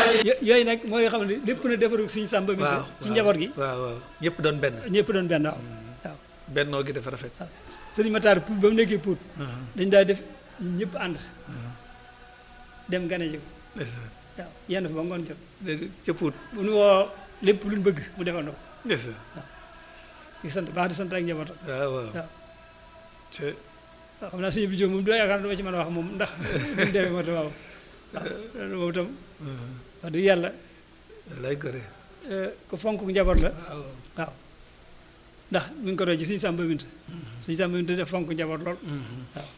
yo- yooyu nag mooy xam ne lépp na defaru suñu sàmba mi waaw ci njaboot gi waaw waaw ñëpp doon benn ñëpp doon benn waaw waaw bennoo gi dafa rafet waaw sëriñ Matar Pout ba mu nekkee Pout dañ daa def ñun ñëpp ànd dem gane ji ko ndeysaan waaw yenn fa ba ngoon jot dégg ca Pout bu nu woo lépp luñ bëgg mu defandoo ndeysaan di sant baax di sant ak njabootam waaw waaw waaw ca waaw xam naa sëñ bi Jóob moom doo yaakaar dama ci mën a wax moom ndax buñu demee moo tax waaw waaw loolu moom itam wax dëgg yàlla lay gore eh, ku fonk njaboot la waaw waaw ndax mi ngi ko doon ci suñu sàmba mint suñu sàmba mint def fonk njaboot lool waaw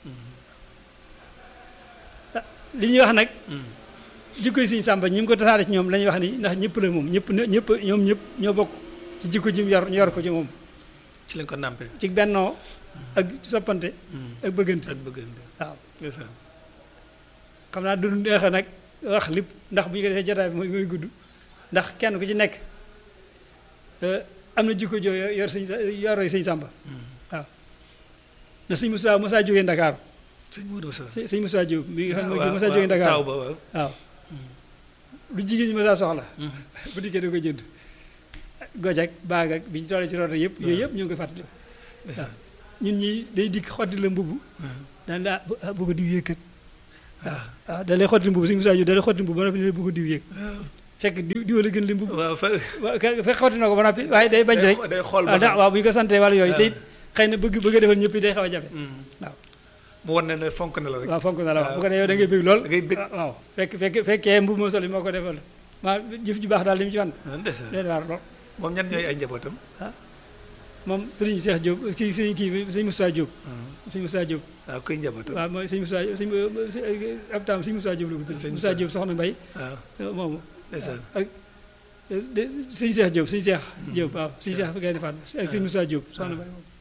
ah, li ñuy wax nag jikko yi suñu sàmba ñi mu ko tasaare ci ñoom la ñuy wax ni ndax ñëpp la moom ñëpp ñëpp ñoom ñëpp ñoo bokk ci jikko ji mu yor ñu yor ko ci moom ci lañ ko nàmpe ci bennoo ak soppante ak bëggante ak bëggante waaw ndeysaan xam naa du neex a nag wax lépp ndax bu ñu ko defee jotaay bi mooy mooy gudd ndax kenn ku ci nekk eh, am na jikko joo yor yor sëñ sa yoroo sëñ Sàmba waaw na sëñ Moussa Moussa jógee Ndakaaru sëñ Modou Sow sëñ sëñ Moussa Diop mi nga xam ne waaw Moussa waaw, jógee taw Ndakaaru ba waaw waaw lu jigéen ñi Moussa soxla bu dikkee da koy jënd goj ak baag ak bi ñu tollee ci roota yëpp yooyu yëpp ñu ngi koy fàttali ndeysaan ñun ñi day dikk xotti la mbubb daan daa bu ko diw yéeg kat waaw waaw da lay xotti mbubb sëñ Moussa Diop da lay xotti mbubb ba noppi ne bu ko diw yéeg fekk diw diw la gën li mbubb waaw fa waaw ke- fekk xotti na ko ba noppi waaye day bañ day rek xo- day xool ba waaw da- xam. waaw bu ñu ko santee wala yooyu te it xëy na bëgg bëgg a defal ñëpp day xaw a jafe waaw mu wan ne ne fonk na la rek waaw fonk na la waaw waaw. bu ko defee yow da ngay bëgg lool da ngay bëgg. waaw fekk fekk fekkee mbubb moo sol yi moo ko defal maa jëf ju baax daal li mu ci wan ah, ndeysaan leen waar lool moom ñan ñooy ay njabootam moom sëriñ Cheikh Diop ci sëriñ kii bi sëriñ Moussa Diop sëriñ Moussa Diop waaw koy njabootam waaw mooy sëriñ Moussa sëriñ ab taam sëriñ Moussa Diop la ko tudd Sëriñ Moussa Moussa. Diop soxna Mbay waaw moomu ndeysaan ak de sëriñ Cheikh Diop sëriñ Cheikh Diop waaw sëriñ Cheikh Gaye di Fatma ak sëriñ Moussa Diop soxna Mbay moom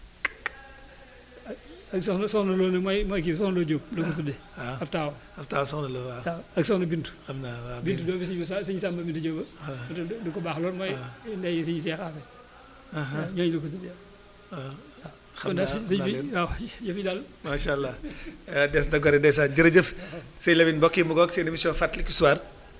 ak soxna soxna loolu nag mooy mooy kii soxna loo Diop la ko tuddee waaw ab taaw ab taw soxna la waaw waaw ak soxna Bintu xam naa waaw Bintu doomu sëriñ Moussa sëriñ Samba Bintu Diop waaw ba du ko baax loolu mooy ndey sëriñ Cheikh Afe aha, waaw ñooñu la ko tuddee waaw kon xam daal naa sëñ xam naa bi leen waaw yëf yi daal macha allah Eh, des na gore ndeysaan jërëjëf sëñ Lamine mbokk yi mu ngoog seen émission fàttaliku histoire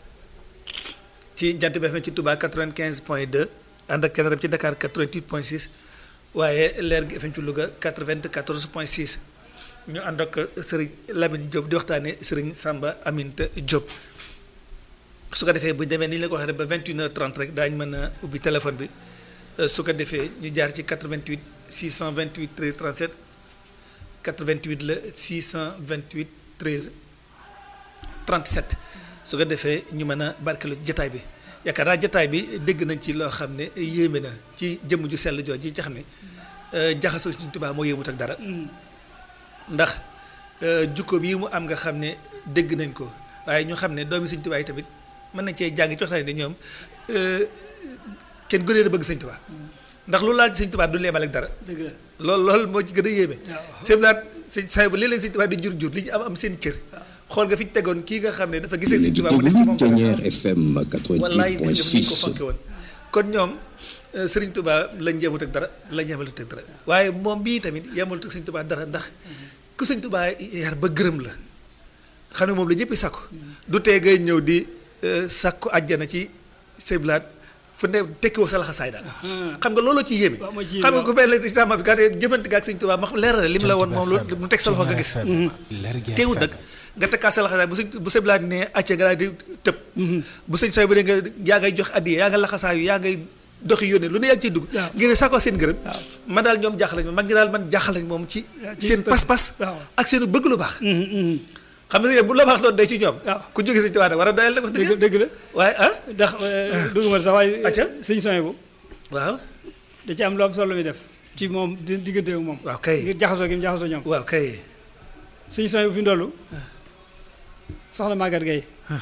ci jant bi FM ci Touba 95 point 2 ànd ak kenn ci Dakar 88 point 6 waaye leer gi FM ci Louga 94 point 6 ñu ànd ak sëriñ Lamine Diop di waxtaanee sëriñ Samba Aminta Diop. su ko defee bu ñu demee ni ñu la ko waxee rek ba 21h30 rek daañu mën a ubbi téléphone bi eh, su ko defee ñu jaar ci 88 628 13 37. 88 la 628 13 37 su ko defee ñu mën a barkeelu jataay bi yaakaar naa jataay bi dégg nañ ci loo xam ne yéeme na ci jëmm ju sell jooj ji nga xam ne euh, jaxasoo Sëriñ Tuubaa moo yéemut ak dara ndax euh, jukkoom yi mu am nga xam ne dégg nañ ko waaye ñu xam ne doomi Sëriñ Tuubaa yi tamit mën nañ cee jàng ci waxtaan ne ñoom euh, kenn gënee a bëgg Sëriñ Tuubaa ndax lu laal ci Sëriñ Tuubaa du leemal ak dara dëgg la loolu loolu moo ci gën a yéeme. waaw. sëñ Blaat sëñ saa bu léeg leen sëñ Tuubaa di jur jur li ñu am am seen cër. xool nga fi ñu tegoon kii nga xam ne dafa gisee sëñ Tuubaa mu def ci moom dara. Dernière FM wallaay gis nga fi ñu ko 88.6 fonke woon. kon ñoom euh, Sëriñ Tuubaa lañ yematut ak dara lañ yematut ak dara waaye moom bii tamit yematut ak sëñ Tuubaa dara ndax ku sëñ Tuubaa yar ba gërëm la xam ne moom la ñëpp sàkku du tee ngay ñëw di euh, sàkku àjjana ci sëñ Blaat fu ne tekkiwoo sa laxasaay daal xam nga looloo ci yéeme waaw moo ci yéeme, xam nga waaw. ku mel ne si sàmm bi kat jëfante ga ak sëñ Tuubaa ma xam leeral li mu la woon moom lu mu teg sa loxo nga gis teewul nag nga tekkaat sa laxasaay bu sëñ bu sëñ Blaat ne acca nga daal di tëb bu sëñ sooy bu dee nga yaa ngay jox addiya yaa nga laxasaayu yaa ngay doxi yónnee lu ne yaa ngi ciy dugg waaw. ngir sàkkoo seen gërëm waaw. man daal ñoom jaaxal nañ ma mag ñi daal man jaaxal nañ moom ci waaw, ci seen pas- pas-pas waaw. ak seen bëgg lu baax Mhm, mhm. xam nga bu la baax doon day ci ñoom waaw. ku jóge sëñ Tuubaa nag war a doyal nag wax dëgg dëgg dëgg la waaye ah ndax dugg ma sax waaye Acca. sëñ soñ bu waaw da ci am lu am solo mi def ci moom di diggante ak moom waaw kay ngir jaxasoo gi mu jaxasoo ñoom waaw kay sëñ soñ bu fi ndollu soxna Maguette Gueye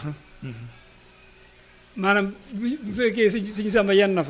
maanaam bu bu fekkee sëñ sëñ Samba yenn na fa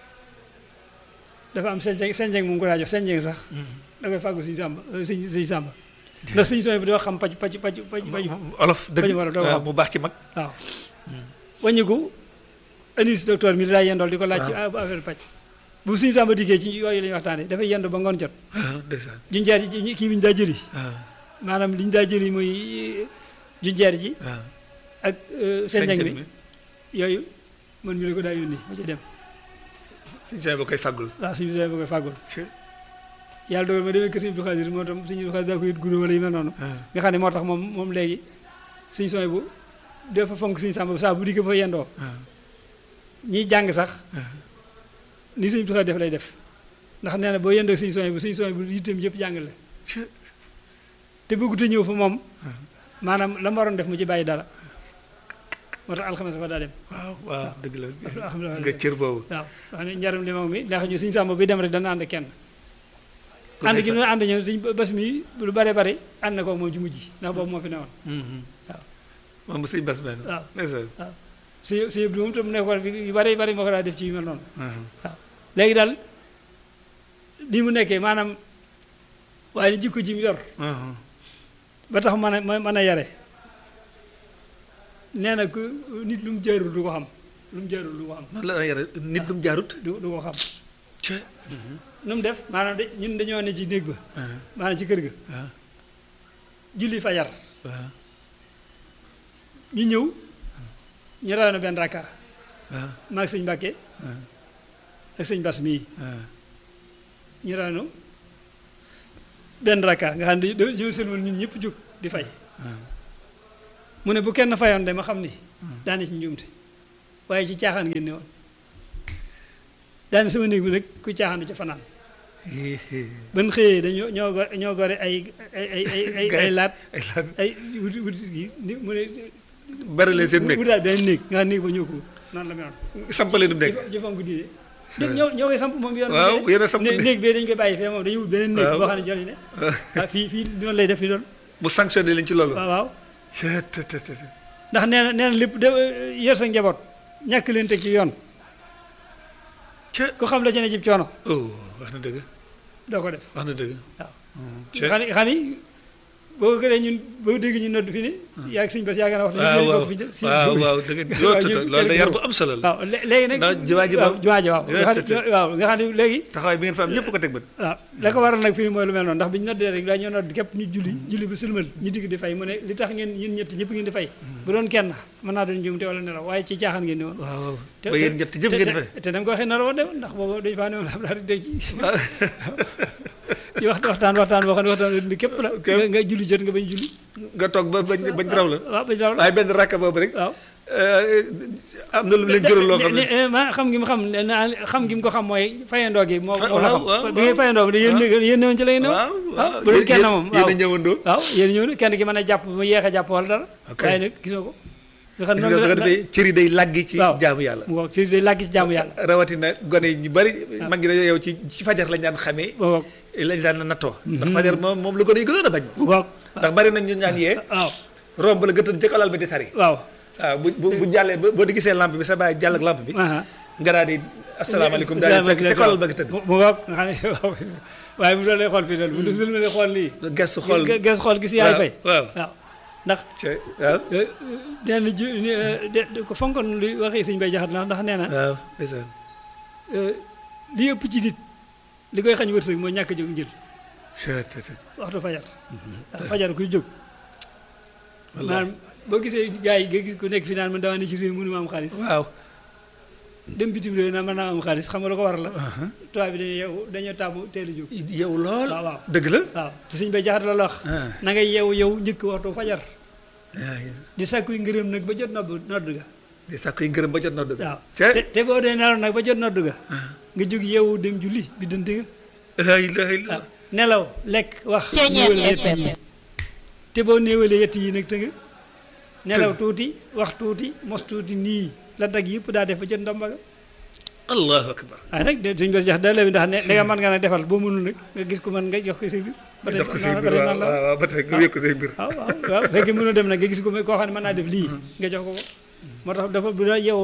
dafa am senjeng senjeng mu ngi ko daa jox senjeng sax da koy fàggu sëñ Samba euh, sëñ sëñ Samba ndax sëñ soñ bu dafa xam paj paj paj paj paj olof dëgg bañu war a doog a waaw xam. mu baax ci mag waaw wàññiku anis docteur mi daa yendool di ko laaj ci affaire paj bu sëñ Samba dikkee ci yooyu la ñuy waxtaanee dafay yendu ba ngoon jot ndeysaan junjeer ji kii bi ñu daa jëri waaw maanaam li ñu daa jëri muy junjeer ji waaw ak senjeng bi yooyu man mi la ko daa yónni ma ci dem suñu saa ba koy fàggul. waaw suñu bisee ba koy fàggul yàlla dogal ma demee kër Sëñ Abdou Khadir moo tam Sëñ Abdou Khadir daa ko yit guddo wala yu mel noonu nga xam ne moo tax moom moom léegi suñ sooy bu dafa fonk suñu sàmba saa bu dikkee fa yendoo ñiy jàng sax ni Sëñ Abdou Khadir def lay def ndax nee na boo yendoo suñu sooy bu suñu sooy bu yitteem yëpp jàng la te bëggut a ñëw fa moom maanaam la ma waroon def mu ci bàyyi dara moo tax alxames dafa daa dem waaw waaw dëgg la alhamdulilah nga cër boobu. waaw wax ne njaram li moom mi ndax ñu suñu sàmba bi dem rek dana ànd kenn Ku ànd ne gi sa- ñu ànd ñoom suñ bés mi lu bare bare ànd na ko moom ci mujj ndax boobu moo fi newoon waaw. moom sëñ Bas benn. waaw ndeysaan. suñu suñu bi moom tam nekkoon bi yu bare bare moo ko daa def ci yu mel noonu Mhm. léegi daal ni mu nekkee maanaam waaye jikko ji mu yor Mhm. ba tax mën a mën a yare nee na ku nit lu mu jaarul du ko xam lu mu jaarul du ko xam noonu la la yare nit du mu jaarut. du du ko xam ca. nu mu def maanaam de ñun dañoo ne ci néeg ba maanaam ci kër ga waaw julli fajar waaw ñu ñëw ñu raw na benn rakka waaw maag sëñ Mbàkke ak sëñ Bas mii waaw. ñu raw na benn rakka nga xam ne dañoo dañoo sëlmal ñun ñëpp jóg di fay mu ne bu kenn fayoon de ma xam ni daane ci njuumte waaye ci caaxaan ngeen ne woon daane sama néeg bi nag ku caaxaan du ca fanaan ban xëyee dañoo ñoo go- ñoo gore ay ay ay ay ay ay laat ay laat ay wuti wuti gi ni mu ne bari leen seen nekk wutaat benn néeg nga xam néeg ba ñoo ko wut noonu la meloon sampale du nekk. jëfam ko diine ñoo ñoo koy samp moom yoon waaw yéen a samp né- néeg. néeg bee dañu koy bàyyi fee moom dañuy wut beneen néeg Waaw. boo xam ne jëriñ ne ah fii fii noonu lay def fi doon mu sanctionné leen ci loolu. waaw waaw ca te te te. ndax nee na nee na lépp de yor sa njaboot ñàkk leen teg ci yoon ca. ku xam la ci ne ci coono oh wax na dëgg doo ko def wax na dëgg. waaw ca. xam ni xam ni boo ko ñun boo dégg ñu nodd fi ne yaa ngi sëñ bas yaa gën a wax waaw waaw fi si waaw waaw dëgg loolu tuta loolu da yar bu am solo la. waaw lé- léegi nag ndax jumaa ji waaw moom- jumaa ji waaw nga xam tëdd. ne waaw nga xam ne léegi taxawaay bi ngeen fa am ñëpp ko teg bët. waaw la ko waral nag fii mooy lu mel noonu ndax bi ñu noddee rek dañoo nodd képp ñu julli julli ba sëlmal ñu digg di fay mu ne li tax ngeen yéen ñett ñëpp ngeen di fay bu doon kenn mën naa doon njuumte wala nelaw waaye ci caaxaan ngeen di woon waaw waaw te- ba yéen te- ñett jëpp te- ngeen di fay. te dama ko waxee nar a woon de ndax boobu dañu faa ne woon am laa dégg ci ci waxtu waxtaan waxtaan boo xam ne waxtaan ni képp la Ok. nga nga julli jot nga bañ julli nga toog ba bañ bañ raw la. waaw bañ raw la waaye benn rakka boobu rek. waaw am na lu mu leen jural loo xam ne. ne ma xam gi mu xam ne naa xam gi mu ko xam mooy fayandoo gi moo Fa- moo la waaw, xam waaw, bi ngay fayandoo bi yéen yéen newoon ci lay new waaw waaw bu doon kenn moom yéen waaw a ñëwandoo. waaw yéen ñëw na kenn ki mën a jàpp mu yeex a jàpp wala dara Ok. waaye nag gisoo ko nga xam gis nga su ko la- defee cër yi day làggi ci waaw. jaamu yàlla. mu wax ci day làgg ci jaamu yàlla rawatina gone yi ñu bari. mag ngi dañoo yow ci ci fajar lañ daan xamee. mu wax lañ daan nattoo. ndax fajar moom moom la gone yi gënoon a bañ. mu wax ndax bari nañ ñu ñaan yee. waaw romb la gëtën jëkk alal bi di tari. waaw waaw bu bu bu jàllee ba boo di gisee lampe bi sa bàyyi jàll ak lampe bi. aha nga daal di asalaamaaleykum daal di fekk ca kolal ba nga tëdd. mu mu wax nga xam ne waaw waaye mu doon lay xool fii daal bu dul lay xool lii gestu xool gis gis xool gis yaay waaw, fay waaw. waaw ndax ca waaw. nee na ju de de ko fonkoon li waxee sëñ bay jaxat la ndax nee na waaw ndeysaan. li ëpp ci nit li koy xañ wërsëg mooy ñàkk a jóg njël ca te te. waxtu fajar waaw fajar kuy jóg wallaahi. maanaam boo gisee gars yi nga gis ku nekk fi naan man dama ne ci réew mënu ma am xaalis waaw. dem bitim réew naan mën naa am xaalis xam nga lu ko waral la tubaab bi dañuy yeewu dañoo taamu teel a jóg yow lool. waaw waaw dëgg la. waaw te sëñ bay jaxat la la wax ah. na ngay yeewu yow njëkk waxtu fajar yaa ngi di sàkkuy ngërëm nag ba jot nodd nodd ga di sàkku yi ngërëm ba jot na dëgg. waaw ca te te boo dee nelaw nag ba jot nodd ga nga jóg yeewu dem julli bi dënte ga la ilaha illa waaw nelaw lekk wax Ceeñeer néewal yett FM. yi te boo néewalee yett yi nag tënga nelaw tuuti wax tuuti mos tuuti nii la dag yëpp daa def ba jot ndomba ga allahu akbar. waaye nag de suñ bos jax da la bi ndax ne da nga mën nga nag defal boo mënul nag nga gis ko mën nga jox ko sa biir ba tey jox ko say noonu mbir ba tey waaw noonu la waaw waaw ba tey nga wékk ko say mbir. waaw waaw waaw fekkee mënoo dem nag nga gis ko koo xam ne mën naa def lii nga jox ko ko moo tax dafa bu da yow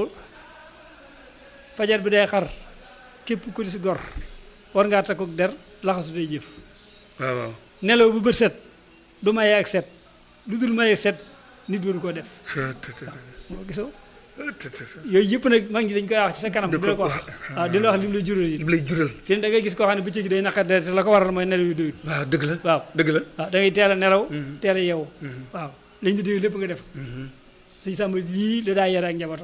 fajar bi day xar képp ku di si gor war ngaa takku der laxasu day jëf waaw waaw. nelaw bu bët set du maye ak set lu dul maye set nit waru koo def ca te te moo gisoo te te te. yooyu yëpp nag mag ñi dañ koy wax ci sa kanam di di la ko ko wax waaw di la wax li mu lay jural yi li mu lay jural. fi ne da ngay gis koo xam ne bëccëg day naqar deret te la ko waral mooy nelaw yu doyut waaw dëgg la. waaw dëgg la. waaw da ngay teel a nelaw teel a yeewu waaw lañ di dégg lépp nga def suñu sàmm lii la daa yare ak njabootam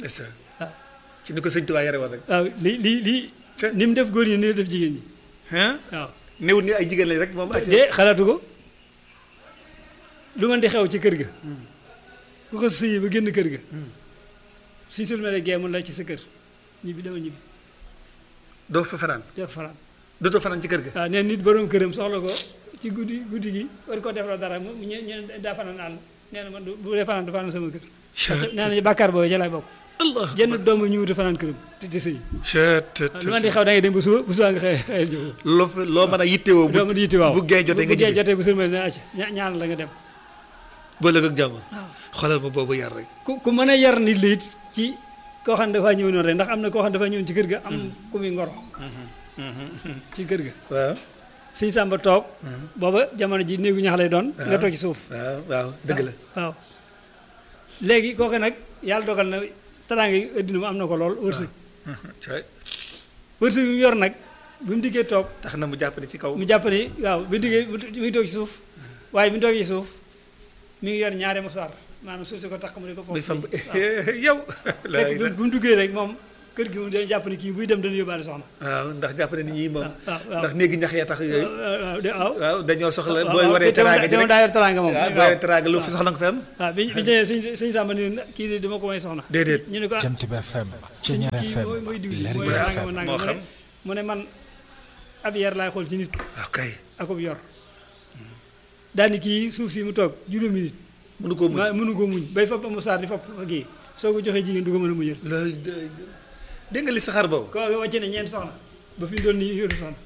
ndeysaan waaw ci ni ko sëñ Tuubaa yare woon rek waaw li li li ni mu def góor ñi ni mu def jigéen ñi ah waaw néewul ni ay jigéen lañ rek moom acca de xalaatu ko lu mën di xew ci kër ga ku ko sëyi ba génn kër ga suñ sëlmale gee mun la ci sa kër ñibbi dama ñibbi doo fa fanaan def fanaan dootoo fanaan ci kër ga waaw nee nit borom këram soxla ko ci guddi guddi gi war koo defaloo dara mu ñu ñu daa fanaan àll nee na man du bu dee fanaan du fanaan sama kër nee na bàkkaar boobu ca lay bokk allah jenn doomu ñu wuti fanaan këram te te sëy chet lu man di xew da ngay dem ba suba bu suba nga xëy xëyal jóg loo fa loo mën a yittewoo bu doomu di yitti waaw bu gee jotee nga bu gee ñibbi jotee bu sëlmale ne acca ña- ñaan la nga dem ba lëg ak jàmm xoolal ma boobu yar rek ku ku mën a yar nit la it ci koo xam ne dafaa ñëw noonu rek ndax am na koo xam ne dafaa ñëwoon ci kër ga am ku muy ngoro ci kër ga waaw sëñ Samba toog booba jamono ji néegu ñax lay doon nga toog ci suuf waaw waaw dëgg la waaw léegi kooku nag yàlla dogal na teraanga yi addina mu am na ko lool wërsëg cay wërsëg bi mu yor nag bi mu diggee toog tax na mu jàpp ne ci kaw mu jàpp ni waaw bi mu diggee mu ngi toog ci suuf waaye bi mu toog ci suuf mi ngi yor ñaari musaar maanaam suuf si ko takk mu di ko muy foofu fam yow la fekk bi mu duggee rek moom kër gi moom dañu jàpp ni kii buy dem dana yóbbaale soxna waaw ndax jàpp ne ni ñii moom waaw waaw ndax néegi ñax ya tax yooyu waaw de waaw waaw dañoo soxla waaw booy waaw waree te teewul teraanga ji teewul rek daa yor teraanga moom waaw booy waaw waree teraanga lu fi soxla nga fa am waaw bi bi ñëwee sëñ sëñ Samba ni kii de dama ko may soxna déedéet ñu ne ko ah Jant bi FM sëñ Ceñeer kii FM mooy mooy diw li Lergui mooy FM nangam moo nangam mu xam. ne mu ne man ab yar laay xool ci nit waaw kay akub yor daani kii suuf si mu toog juróomi nit mënu koo muñ ma mënu ko muñ bay fab amu saar di fab fa kii soo ko joxee jigéen du ko mën a muñal lay dégg nga li saxaar boobu ko wàcce ne ñeent soxna ba fi mu doon nii yoru soxna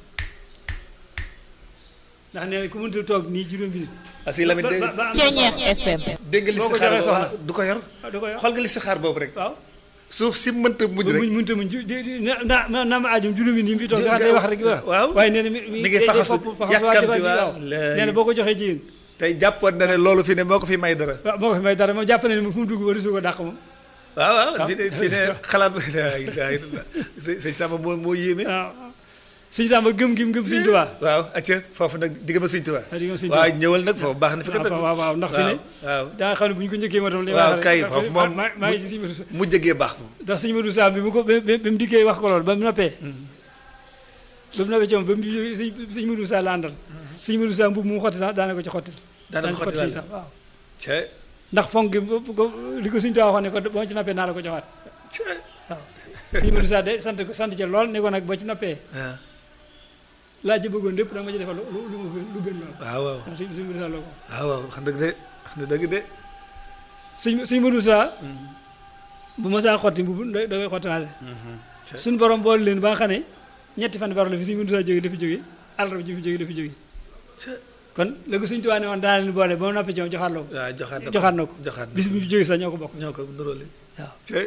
ndax nee na ku mënta toog nii juróomi nit parce que Lamine dégg ba ba am Ceñeer FM. dégg nga li boo ko saxaar joxee boobu soxna. waaw, du ko yor ah du ko yor xool nga li saxaar boobu rek waaw suuf si mënta muñ ba rek muñ mënta muñ ju di di na na na ma aajum juróomi nit yi mu fi toog nga xam day wax rek waaw. waaye nee na mi Mi ngi faxasu, yàkkamti waaw. nee na boo ko joxee jigéen tey jàppoon na ne loolu fi ne moo ko fi may dara waaw moo ko fi may dara moom jàpp na ne fu mu dugg wala su ko dàq moom waaw waaw fi ne fi ne xalaat ba la ilaha illallah sëñ sëñ Samba moo moo yéeme waaw sëñ Samba gëm gim gëm sëñ Tuubaa waaw acca foofu nag digg ma sëñ Tuubaa waaw digg ma sëñ waaw Tuubaa. ñëwal nag foofu baax na fi waaw waaw waaw ndax fi ne waaw da nga xam ne bu ñu ko njëkkee ma tam li waaw wax rek kay ndax foofu fi- moom maa maa ngi ci sëñ Modou Sa mu jëgee baax moom ndax sëñ Modou Sa bi mu ko bi bi mu dikkee wax ko lool ba mu noppee ba mu noppee ci moom ba mu jógee sëñ sëñ Modou Sa la àndal sëñ Modou Sa mbubb mu xotti daa daana ko ci xottil daana ko xotti sëñ daal. Sa waaw ca ndax fonk gi bu- bu ko li ko sëñ Tuubaa waxoon ne ko boo ci noppee naa la ko joxaat ca waaw sëñ Modou Sa de sant ko sant ci lool ne ko nag boo ci noppee waaw laa ci bëggoon lépp da nga ma ci defal lu lu lu ma gën- lu gën lool waaw waaw waaw sëñ sëñ Modou Sa loo ko waaw waaw wax dëgg de wax na dëgg de sëñ sëñ Modou Sa bu ma saa xotti mbubb da da koy xottiwaale ca suñu borom boole leen ba nga xam ne ñetti fan baro la fi sëñ Modou Sa jógee dafi jógee àllarba ji fi jógee dafi jógee ca kon léegi sëñ Tuubaa ne woon daa leen boole ba mu noppi ci moom joxaat la ko waaw joxaat na ko joxaat na ko joxaat na bis ko bi fi jógee sax ñoo ko bokk ñoo ko nuróole waaw ca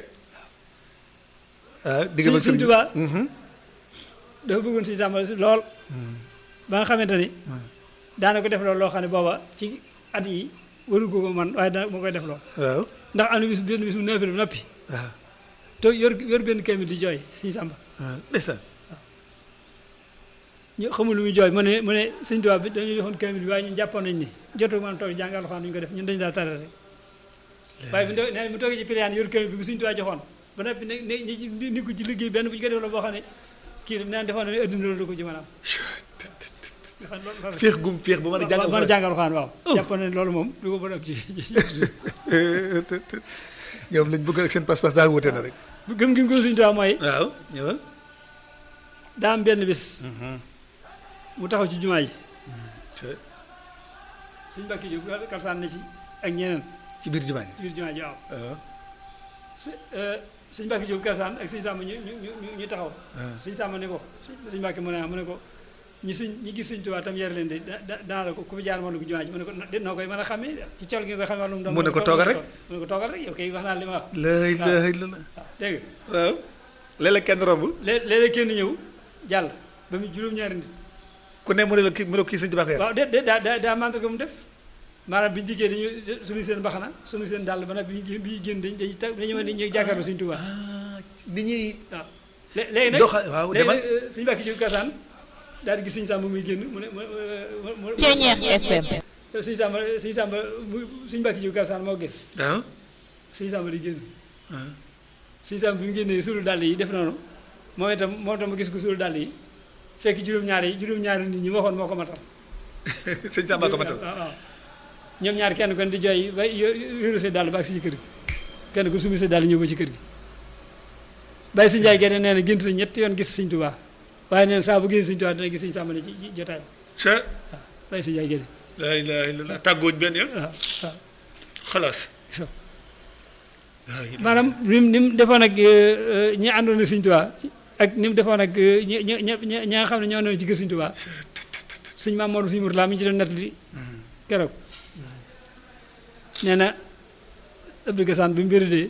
waaw digg sëñ ma sëñ Tuubaa Mhm. dafa bëggoon sëñ Samba lool ba nga xamante ni daana ko def loolu loo xam ne booba ci at yi waru ko ko man waaye dana moo koy def lool waaw ndax am na bis benn bis mu neefi ba noppi waaw te yor yor benn kamil di jooy sëñ Samba waaw ndeysaan ñu xamul lu muy jooy mu ne mu ne sëñ Tuubaa bi dañu joxoon kamil bi waaye ñun jàppoon nañ ni jotu mën a toog jàng alxuraan duñu ko def ñun dañu daa tare rek waaye bu nee bu toogee ci piliyaan yor kamil bi ku sëñ Tuubaa joxoon ba noppi ne ne ñi ni ko ci liggéey benn bu ñu ko def la boo xam ne kii neen defoon na ne adduna loolu du ko ci mën a am dafa loolu féex gum féex bu mën a jàngal mën a jàngal alxuraan waaw jàppoon na ne loolu moom du ko mën a am ci ñoom lañ bëgg rek seen pas-pas daa wute na rek bu gëm gi mu gëm sëñ Tuubaa mooy waaw ñëwal daa am benn bis mu taxaw ci jumaa ji ca sëñ Mbàkke Jóob kalsaan na ci ak ñeneen ci biir jumaa ji ci biir jumaa ji waaw waaw së- euh, sëñ Mbàkke Jóob kalsaan ak sëñ Sàmba ñu ñu ñu ñu taxaw waaw sëñ Sàmba ne ko sëñ Mbàkke mu ne ah mu ne ko ñi sëñ ñi gis sëñ Tuubaa tam yar leen de da da danaa la ko ku fi jaar moom la ko jumaa ji mu ne ko de noo koy mën a xamee ci col gi nga koy xamee wàllum doom Mu ne ko toogal rek. mu ne ko toogal rek yow kay wax naa li ma wax la ilaha illallah waaw dégg nga waaw léeg-léeg kenn romb lée- léeg-léeg kenn ñëw jàll ba mu juróom-ñaari nit ku ne mu ne la kii mu ne ko kii sëñ Tuubaa ko yar waaw de de daa daa daa mandarga mu def maanaam bi ñu dikkee dañu suñu seen baxana suñu seen dàll ba nag bi ñu génn bi ñu génn dañu dañuy tag dañu mën di ñuy jàkkaarloo Sëñ Tuubaa ah nit ñi waaw lé- léegi nag doxa waaw léegi demal nag suñu bàkki jóg kasaan daal di gis Sëñ Sàmba muy génn mu ne mu mu mu Ceñeer FM. Sëñ Sàmba Sëñ Sàmba mu suñu bàkki jóg kasaan moo gis waaw Sëñ Sàmba di génn waaw sëñ Sam bi mu génnee suulu dàll yi def noonu moom itam moo tax ma gis ko suulu dàll yi fekk juróom-ñaari yi juróom-ñaari nit ñi waxoon moo ko matal sëñ Samba ko matal waaw waaw ñoom ñaar kenn kon di jooy ba yóru see dàll ba ak si ci kër gi kenn ku sumi see dàll ñëw ba ci kër gi bàyyi si njaay genn nee na gént na ñetti yoon gis sëñ Tuubaa waaye nee na saa bu gis sëñ Tuubaa dina gis sëñ Samba ne ci ci jotaay ca bàyyi si njaay genn laa ilaaha illallaah tàggooñ benn yoon waaw waaw xalaas so laa ilaaha maanaam ni mu ni mu defoon ak ñi àndoon ak sëñ Tuubaa ak ni mu defoon ak ñi ñi ñi ñi ñi nga xam ne ñoo newoon ci kër sëñ Tuubaa sëñ Maam Mor sëñ Murtala mi ñu ci doon nettali keroog nee na Abdou Gassane bi mu wéradee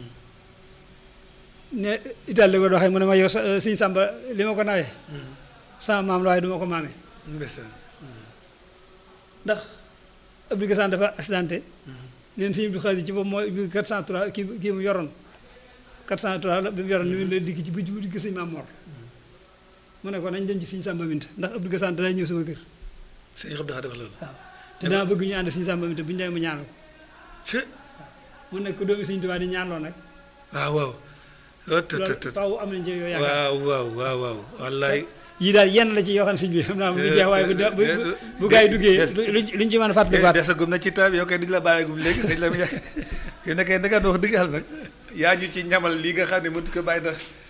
ne Italie la ko doxee mu ne ma yow sa sëñ Samba li ma ko nawee sama maam la waaye du ma ko maamee ndeysaan ndax Abdou Gassane dafa accidenté neen sëñ Abdou Xaadir ci boobu mooy bi 403 kii kii mu yoroon 403 la bi mu yoroon ñu la dikk ci bu bu dikk sëñ Maam Mor mu ne ko nañ dem ci sëñ Samba Minta ndax Abdou Gassane danaa ñëw sama kër sëñ Abdou Khadre wax loolu waaw te dama bëgg ñu ànd sëñ Samba Minta bu ñu demee mu ñaanal ko ca mu nekk doomi sëñ Tuubaa di ñaanloo nag waaw waaw oh të të loolu të faaw am nañ ci yoo yaakaar waaw waaw waaw waaw wallaay yii daal yenn la ci yoo xam ne sëñ bi xam naa bu jeex waaye bu de- bu bu bu gaa yi duggee lu luñ ci mën a fàttalikuwaat desagum na ci taab yow kay duñu la bàyyeegum léegi sëñ la mu yow nekkee da nga wax dëgg yàlla nag yaa ñu ci ñamal lii nga xam ne mënut ko bàyyi ndax